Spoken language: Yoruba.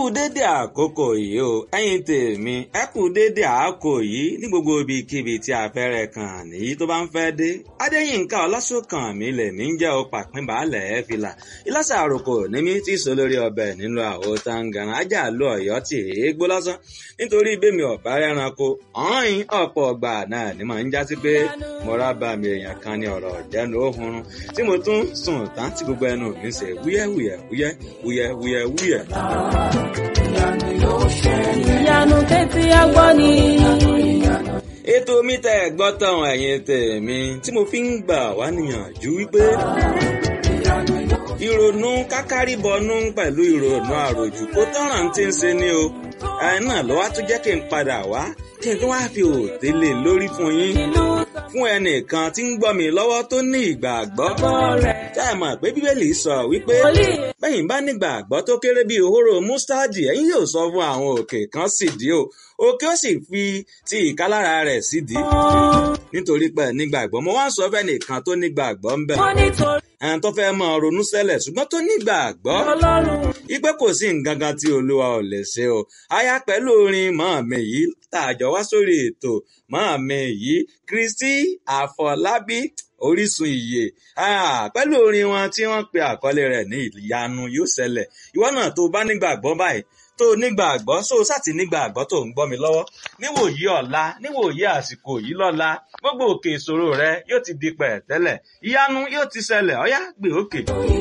dédé àkókò yìí o ẹ̀yin tèmi ẹ kú dédé àkókò yìí ní gbogbo ibikíbi tí afẹ́rẹ́ kan nìyí tó bá ń fẹ́ dé adéyínká ọlásùnkàn mi lè mí ń jẹ́ o pàpín baálẹ̀ ẹ̀ fìlà ìlàsà àròkò ní mi tí sọ lórí ọbẹ̀ nínú àwo tangaran ajá lu ọ̀yọ́ tì í gbó lásán nítorí bẹ́mi ọ̀bá rẹranko ọ̀hìn ọ̀pọ̀ ọgbà náà ni màá ń jásí pé mo rábà mi èèyàn kan ní ọ̀rọ̀ ìjẹnu òhun tí mo tún sùn tán tí gbogbo ẹnu mi ṣe wúyẹ́wúyẹ́ wúyẹ́ wúyẹ́ wúyẹ́ wúyẹ́. ìyanu tẹ́tí agbọ́ ni. ètò mi tẹ́ ẹ gbọ́ tán ẹ̀yin tèmi tí mo fi ń gbà wá níyànjú wípé ìrònú kákárìbọnú pẹ̀lú ìrònú àròjù kó tọ́ràn tí ń ṣe ni o ẹ̀ náà ló wá tún jẹ́ kí n padà wá kí n tún wá fi òòtẹ́ lè lórí fún yín fún ẹnìkan tí ń gbọ́ mi lọ́wọ́ tó ní ìgbàgbọ́ tá ẹ mọ̀ pé bíbélì sọ wípé bẹ́yìn bá nígbàgbọ́ tó kéré bíi òhóró mustadi ẹ̀yin yóò sọ fún àwọn òkè kan sídìí o òkè ó sì fi ti ìkálára rẹ̀ sídìí nítorí pé nígbàgbọ́ mo wá ń sọ fẹ́ nìkan tó nígbàgbọ́ ń bẹ̀ wọ́n nítorí ẹn tó fẹ́ mọ ronú sẹ́lẹ̀ ṣùgbọ́n tó nígbàgbọ́ ọlọ́run. ipe kò sí nǹkan kan tí olúwa ò lè ṣe o aya pẹ̀lú orin màámi yìí tààjọ wá sórí ètò màámi yìí kristi àfọlábí orísun ìyè Ah, pẹ̀lú orin wọn tí wọ́n pe àkọlé rẹ̀ ní ìyanu yóò ṣẹlẹ̀ ìwọ náà tó bá nígbàgbọ́ báyìí tó nígbàgbọ́ so sátì nígbàgbọ́ tó ń gbọ́ mi lọ́wọ́ níwòyí ọ̀la níwòyí àsìkò yìí lọ́la gbogbo òkè ìṣòro rẹ yóò ti di pẹ̀tẹ́lẹ̀ ìyanu yóò ti ṣẹlẹ̀ ọ̀yá gbé òkè.